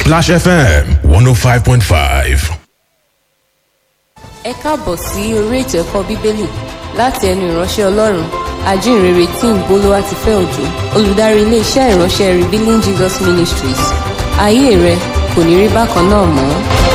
Splash FM 105.5. ẹ káàbọ̀ sí orí ètò ẹ̀kọ́ bíbélì láti ẹnu ìránṣẹ́ ọlọ́run ajínrere tí ń bolówá ti fẹ́ òjò olùdarí iléeṣẹ́ ìránṣẹ́ revealing jesus ministries ayé rẹ kò ní rí bákan náà mọ́.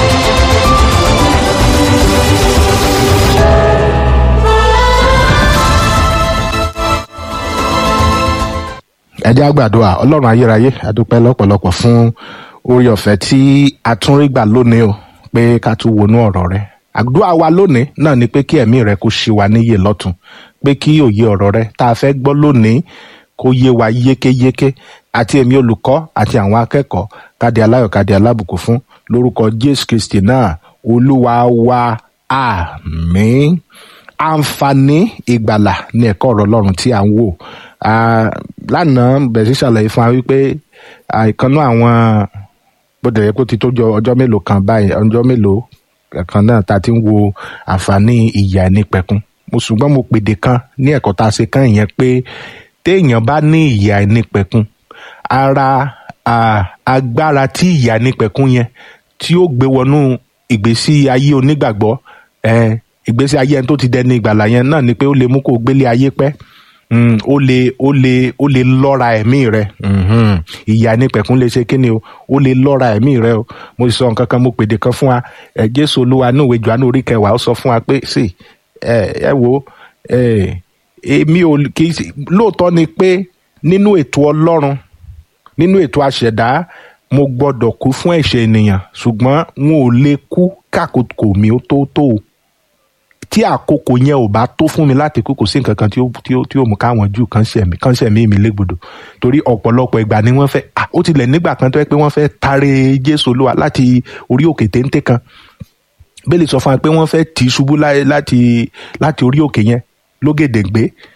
ẹ jẹ́ á gbàdúrà ọlọ́run ayérayé adúpẹ́ lọ́pọ̀lọpọ̀ fún orí ọ̀fẹ́ tí a tún rí gbà lónìí o pé ká tún wọnú ọ̀rọ̀ rẹ àdúrà wa lónìí náà ni pé kí ẹ̀mí rẹ kó ṣe wa níyè lọ́tun pé kí òye ọ̀rọ̀ rẹ tá a fẹ́ gbọ́ lónìí kó yé wa yékéyéké àti èmi olùkọ́ àti àwọn akẹ́kọ̀ọ́ káde aláyọ̀ káde alábùkún fún lórúkọ jésù kristi náà olúwa wa àmín àǹfààní ìgbàlà ní ẹ̀kọ́ ọ̀rọ̀ ọlọ́run tí à ń wò Ah, lánàá bẹ̀rẹ̀ sí ṣàlàyé fún wa wípé ah, ìkànnú àwọn bóde yẹ kó ti tó jọ ọjọ́ mélòó kan báyìí ọjọ́ mélòó kan náà ta ti ń wo àǹfààní ìyà ẹnìpẹ̀kun mo ṣùgbọ́n mo pèdè kan ní ẹ̀kọ́ tá a ṣe kàn yẹn pé téèyàn bá ní ìyà ẹnìpẹ̀kun ara ah, agbára tí ìyà ẹnìpẹ̀kun yẹn tí ó gbé wọnú ìgbésí ayé onígbàgbọ́ eh, ìgbésí ayé ẹni tó ti dẹni ìgbàlà yẹn náà ni pé ó lè mú kó o gbélé ayé pẹ́ mm, ó lè ó lè ó lè lọ́ra ẹ̀mí rẹ mhm. ìyà nípẹ̀kún lè ṣe kíni o ó lè lọ́ra ẹ̀mí rẹ o mo sọ nǹkan kan mo pèdè kan fún wa ẹ jésù olúwa ní ìwé johannu orí kẹwàá ó sọ fún wa pé sí ẹ ẹ wo ẹ èmi ò kì í ṣe- lóòótọ́ ni pé nínú ètò ọlọ́run nínú ètò àṣẹ̀dá mo gbọ́dọ̀ kú fún ẹ̀ṣẹ̀ ènìyàn ṣùgbọ́n n ò lè kú kákòókò mi ó tó tó o tí àkókò yẹn ò bá tó fún mi láti kú kò sí nǹkan kan tí ó tí ó tí ó mú káwọn jù kán ṣẹ̀mí kán ṣẹ̀mí mi légbodò torí ọ̀pọ̀lọpọ̀ ìgbà ni wọ́n fẹ́ à ó tilẹ̀ nígbà kan tó yẹ pé wọ́n fẹ́ tare jésù olúwa láti orí òkè téńté kan bẹ́ẹ̀ lè sọ fún wa pé wọ́n fẹ́ tì í ṣubú láì- láti láti orí òkè yẹn lógèdèǹgbé